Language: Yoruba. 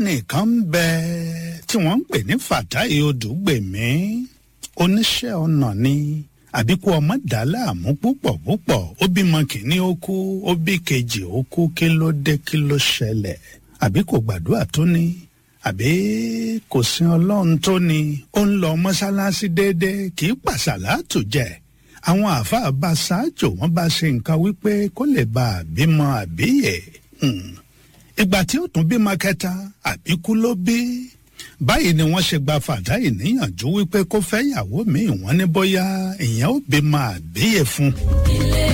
ọkùnrin kan ń bẹ tí wọ́n ń pè ní Fatai Odùgbèmí oníṣẹ́ ọnà ni àbíkú ọmọ dà láàmú púpọ̀ púpọ̀ ó bímọ kìíní ó kú ó bí kejì ó kú kí ló dé kí ló ṣẹlẹ̀ àbí kò gbàdúrà tó ni àbí kò sin ọlọ́run tó ni ó ń lọ mọ́ṣáláṣí déédéé kì í pàṣàlátù jẹ àwọn àáfàá bá ṣáájò wọn bá ṣe nǹkan wípé kó lè bá a bímọ àbíyè ìgbà tí ó tún bímọ kẹta àbíkú ló bí báyìí ni wọ́n ṣe gba Fatai níyànjú wípé kó fẹ́ yàwó míì wọ́n ní bóyá ìyẹn ó bímọ àbíyè fún un. ilé